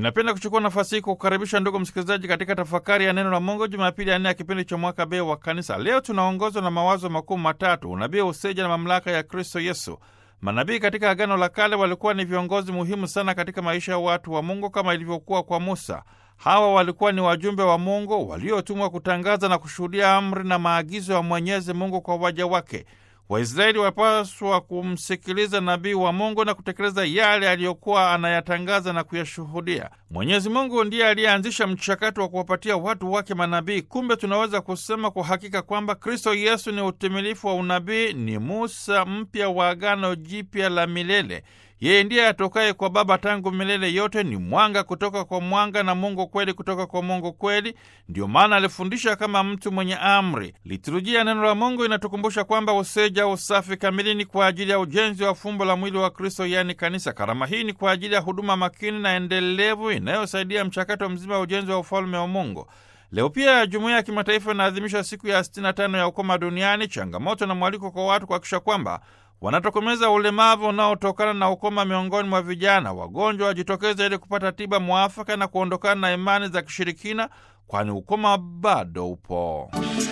Ninapenda kuchukua nafasi hii kukaribisha ndugu msikilizaji katika tafakari ya neno la Mungu Jumapili ya nne ya kipindi cha mwaka B wa Kanisa. Leo tunaongozwa na mawazo makuu matatu: unabii, useja na mamlaka ya Kristo Yesu. Manabii katika Agano la Kale walikuwa ni viongozi muhimu sana katika maisha ya watu wa Mungu kama ilivyokuwa kwa Musa. Hawa walikuwa ni wajumbe wa Mungu waliotumwa kutangaza na kushuhudia amri na maagizo ya Mwenyezi Mungu kwa waja wake. Waisraeli wapaswa kumsikiliza nabii wa Mungu na kutekeleza yale aliyokuwa anayatangaza na kuyashuhudia. Mwenyezi Mungu ndiye aliyeanzisha mchakato wa kuwapatia watu wake manabii. Kumbe tunaweza kusema kwa hakika kwamba Kristo Yesu ni utimilifu wa unabii, ni Musa mpya wa Agano Jipya la milele. Yeye ndiye atokaye kwa Baba tangu milele yote, ni mwanga kutoka kwa mwanga na Mungu kweli kutoka kwa Mungu kweli. Ndiyo maana alifundisha kama mtu mwenye amri. Liturujia neno la Mungu inatukumbusha kwamba useja, usafi kamili ni kwa ajili ya ujenzi wa fumbo la mwili wa Kristo, yaani kanisa. Karama hii ni kwa ajili ya huduma makini na endelevu inayosaidia mchakato mzima wa ujenzi wa ufalme wa Mungu. Leo pia jumuiya ya kimataifa inaadhimisha siku ya 65 ya ukoma duniani, changamoto na mwaliko kwa watu kuhakikisha kwamba wanatokomeza ulemavu unaotokana na ukoma miongoni mwa vijana. Wagonjwa wajitokeza ili kupata tiba mwafaka na kuondokana na imani za kishirikina, kwani ukoma bado upo.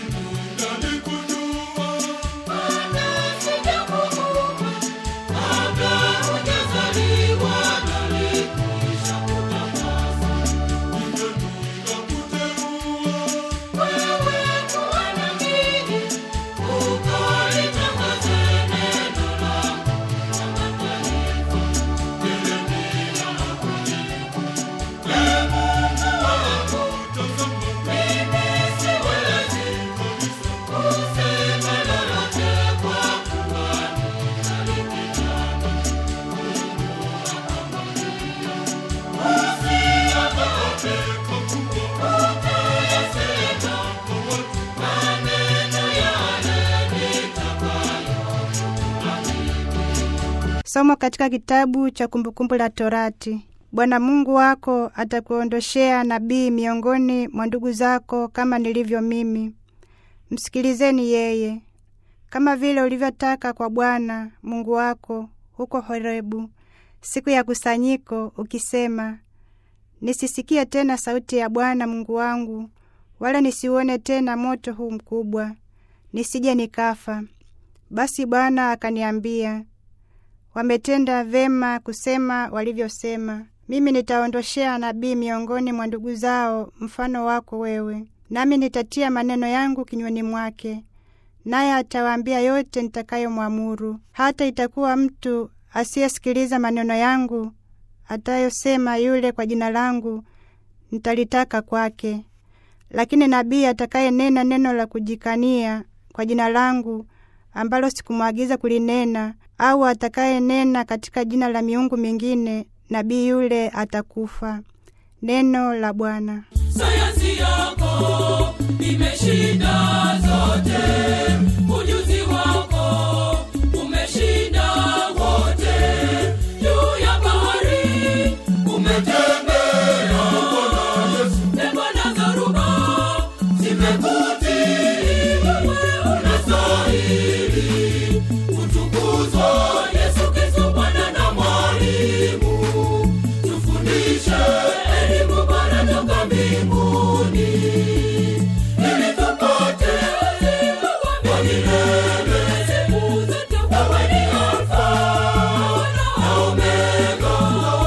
Somo katika kitabu cha Kumbukumbu la Torati. Bwana Mungu wako atakuondoshea nabii miongoni mwa ndugu zako kama nilivyo mimi. Msikilizeni yeye, kama vile ulivyotaka kwa Bwana Mungu wako huko Horebu siku ya kusanyiko, ukisema, nisisikie tena sauti ya Bwana Mungu wangu, wala nisiuone tena moto huu mkubwa, nisije nikafa. Basi Bwana akaniambia Wametenda vema kusema walivyosema. Mimi nitaondoshea nabii miongoni mwa ndugu zao mfano wako wewe, nami nitatia maneno yangu kinywani mwake, naye atawaambia yote nitakayomwamuru. Hata itakuwa mtu asiyesikiliza maneno yangu atayosema yule kwa jina langu, nitalitaka kwake. Lakini nabii atakayenena neno la kujikania kwa jina langu ambalo sikumwagiza kulinena au atakayenena katika jina la miungu mingine, nabii yule atakufa. Neno la Bwana. Sayansi yako imeshinda zote, ujuzi wako umeshinda wote. Juu ya bahari umetembea, pepo na dhoruba zimekutii. Wewe unastahili kutukuzwa, Yesu Kristo, Bwana na Mwalimu. Tufundishe elimu bora toka mbinguni, ili tupate uzima wa milele. Siku zote wewe ni Alfa na Omega,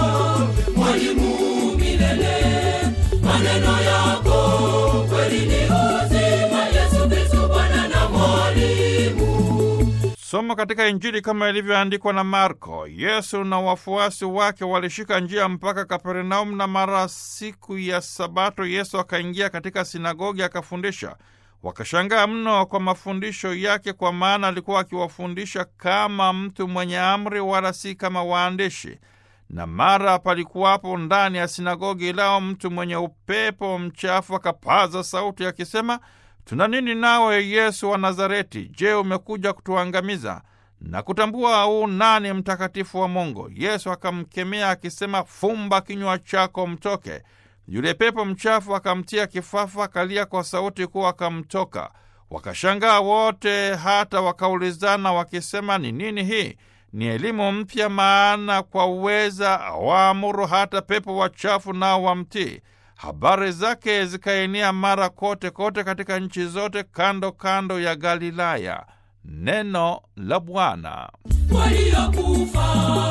Mwalimu milele. Maneno yako kweli ni uzima, Yesu Kristo, Bwana na Mwalimu. Somo katika Injili kama ilivyoandikwa na Marko. Yesu na wafuasi wake walishika njia mpaka Kapernaum, na mara siku ya Sabato Yesu akaingia katika sinagogi akafundisha. Wakashangaa mno kwa mafundisho yake, kwa maana alikuwa akiwafundisha kama mtu mwenye amri, wala si kama waandishi. Na mara palikuwapo ndani ya sinagogi lao mtu mwenye upepo mchafu, akapaza sauti akisema, tuna nini nawe Yesu wa Nazareti? Je, umekuja kutuangamiza? na kutambua u nani mtakatifu wa Mungu. Yesu akamkemea akisema, fumba kinywa chako, mtoke. Yule pepo mchafu akamtia kifafa, akalia kwa sauti kuu, akamtoka. Wakashangaa wote, hata wakaulizana wakisema, ni nini hii? ni elimu mpya, maana kwa uweza waamuru hata pepo wachafu nao wamtii. Habari zake zikaenea mara kote kote katika nchi zote kando kando ya Galilaya. Neno la Bwana. waliokufa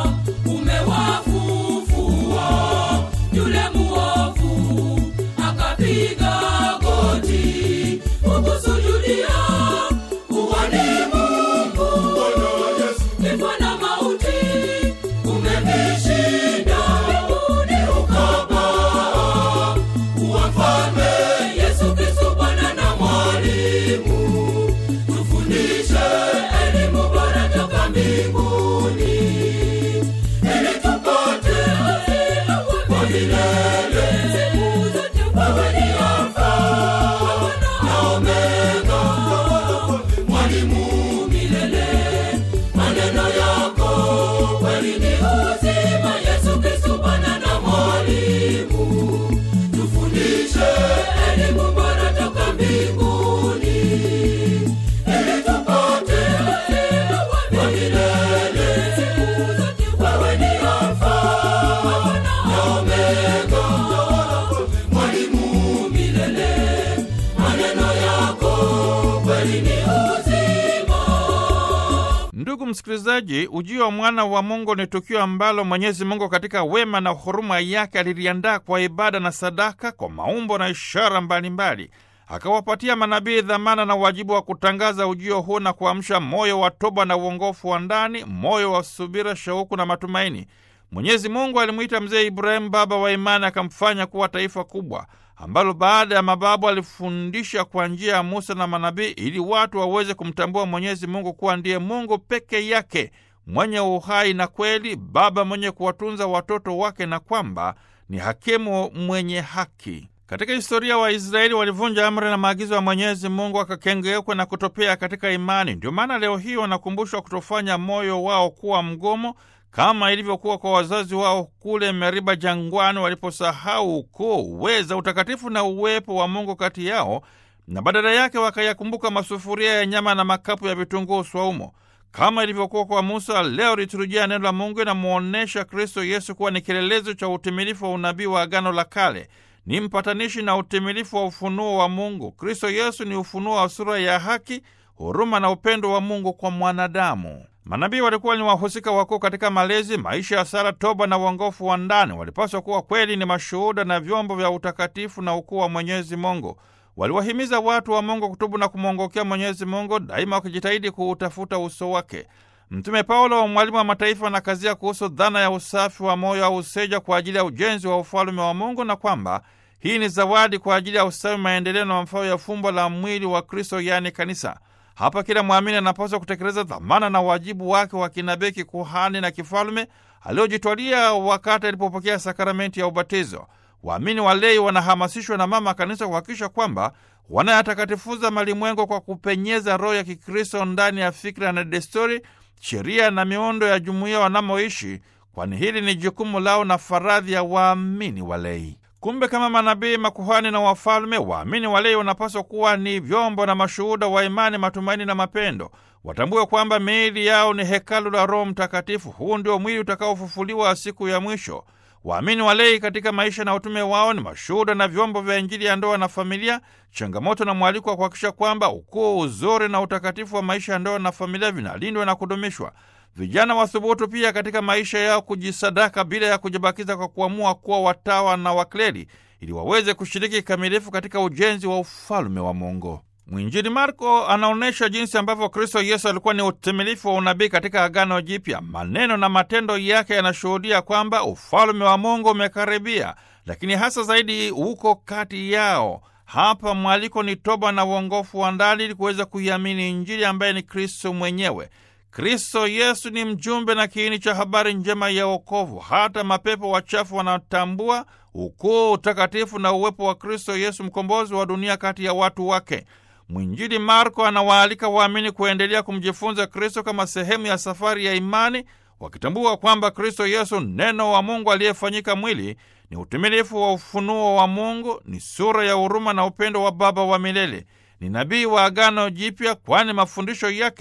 umewafufua. Yule muovu akapiga goti kukusujudia, uwani Mungu. Kifo na mauti umevishinda, mbinguni ukapaa. Kuwa mfalme Yesu Kristo, Bwana na mwalimu, tufundishe elimu bora toka mbinguni ili tupate uzima wa milele. Siku zote wewe ni Alfa na Omega, mwalimu milele. Maneno yako kweli ni uzima. Yesu Kristo, Bwana na mwalimu, tufundishe elimu bora toka mbinguni ili tupate uzima wa milele. Siku zote wewe ni Alfa na Omega, mwalimu milele. Maneno yako kweli ni uzima. Ndugu msikilizaji, ujio wa mwana wa Mungu ni tukio ambalo Mwenyezi Mungu katika wema na huruma yake aliliandaa kwa ibada na sadaka, kwa maumbo na ishara mbalimbali. Akawapatia manabii dhamana na wajibu wa kutangaza ujio huu na kuamsha moyo wa toba na uongofu wa ndani, moyo wa subira, shauku na matumaini. Mwenyezi Mungu alimwita mzee Ibrahimu baba wa imani, akamfanya kuwa taifa kubwa ambalo baada ya mababu alifundisha kwa njia ya Musa na manabii ili watu waweze kumtambua Mwenyezi Mungu kuwa ndiye Mungu peke yake mwenye uhai na kweli, baba mwenye kuwatunza watoto wake, na kwamba ni hakimu mwenye haki. Katika historia Waisraeli walivunja amri na maagizo ya Mwenyezi Mungu, wakakengeuka na kutopea katika imani. Ndio maana leo hii wanakumbushwa kutofanya moyo wao kuwa mgomo kama ilivyokuwa kwa wazazi wao kule Meriba jangwani, waliposahau ukuu, uweza, utakatifu na uwepo wa Mungu kati yao, na badala yake wakayakumbuka masufuria ya nyama na makapu ya vitunguu swaumo. Kama ilivyokuwa kwa Musa, leo liturujia neno la Mungu inamwonyesha Kristo Yesu kuwa ni kielelezo cha utimilifu wa unabii wa Agano la Kale, ni mpatanishi na utimilifu wa ufunuo wa Mungu. Kristo Yesu ni ufunuo wa sura ya haki, huruma na upendo wa Mungu kwa mwanadamu. Manabii walikuwa ni wahusika wakuu katika malezi, maisha ya sala, toba na uongofu wa ndani. Walipaswa kuwa kweli ni mashuhuda na vyombo vya utakatifu na ukuu wa Mwenyezi Mungu. Waliwahimiza watu wa Mungu kutubu na kumwongokea Mwenyezi Mungu, daima wakijitahidi kuutafuta uso wake. Mtume Paulo, mwalimu wa mataifa, anakazia kuhusu dhana ya usafi wa moyo au useja kwa ajili ya ujenzi wa ufalume wa Mungu, na kwamba hii ni zawadi kwa ajili ya ustawi, maendeleo na mafao ya fumbo la mwili wa Kristo, yaani kanisa. Hapa kila mwamini anapaswa kutekeleza dhamana na wajibu wake wa kinabii, kikuhani na kifalume aliojitwalia wakati alipopokea sakramenti ya ubatizo. Waamini walei wanahamasishwa na mama kanisa kuhakikisha kwamba wanayatakatifuza malimwengo kwa kupenyeza roho ya Kikristo ndani ya fikra na desturi, sheria na miundo ya jumuiya wanamoishi, kwani hili ni jukumu lao na faradhi ya waamini walei. Kumbe kama manabii, makuhani na wafalme, waamini walei wanapaswa kuwa ni vyombo na mashuhuda wa imani, matumaini na mapendo. Watambue kwamba miili yao ni hekalu la Roho Mtakatifu. Huu ndio mwili utakaofufuliwa siku ya mwisho. Waamini walei katika maisha na utume wao ni mashuhuda na vyombo vya Injili ya ndoa na familia, changamoto na mwaliko wa kuhakikisha kwamba ukuu, uzuri na utakatifu wa maisha ya ndoa na familia vinalindwa na kudumishwa. Vijana wathubutu pia katika maisha yao kujisadaka bila ya kujibakiza kwa kuamua kuwa watawa na wakleri ili waweze kushiriki kikamilifu katika ujenzi wa ufalume wa Mungu. Mwinjili Marko anaonyesha jinsi ambavyo Kristo Yesu alikuwa ni utimilifu wa unabii katika Agano Jipya. Maneno na matendo yake yanashuhudia kwamba ufalume wa Mungu umekaribia, lakini hasa zaidi uko kati yao. Hapa mwaliko ni toba na uongofu wa ndani ili kuweza kuiamini Injili ambaye ni Kristo mwenyewe. Kristo Yesu ni mjumbe na kiini cha habari njema ya wokovu. Hata mapepo wachafu wanatambua ukuu, utakatifu na uwepo wa Kristo Yesu, mkombozi wa dunia kati ya watu wake. Mwinjili Marko anawaalika waamini kuendelea kumjifunza Kristo kama sehemu ya safari ya imani, wakitambua kwamba Kristo Yesu, neno wa Mungu aliyefanyika mwili, ni utimilifu wa ufunuo wa Mungu, ni sura ya huruma na upendo wa Baba wa milele, ni nabii wa Agano Jipya, kwani mafundisho yake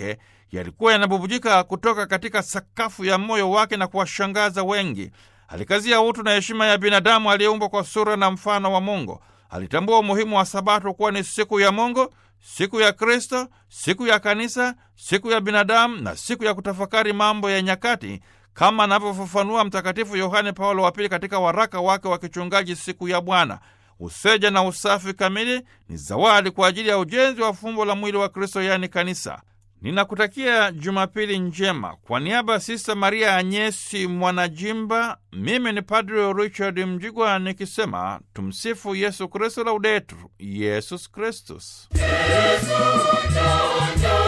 yalikuwa yanabubujika kutoka katika sakafu ya moyo wake na kuwashangaza wengi. Alikazia utu na heshima ya binadamu aliyeumbwa kwa sura na mfano wa Mungu. Alitambua umuhimu wa Sabato kuwa ni siku ya Mungu, siku ya Kristo, siku ya kanisa, siku ya binadamu na siku ya kutafakari mambo ya nyakati, kama anavyofafanua Mtakatifu Yohane Paulo wa Pili katika waraka wake wa kichungaji, siku ya Bwana. Useja na usafi kamili ni zawadi kwa ajili ya ujenzi wa fumbo la mwili wa Kristo, yaani kanisa. Ninakutakia Jumapili njema. Kwa niaba ya Sista Maria Anyesi Mwanajimba, mimi ni Padre Richard Mjigwa nikisema tumsifu Yesu Kristo, laudetur Yesus Kristus. Yesu, njoo, njoo.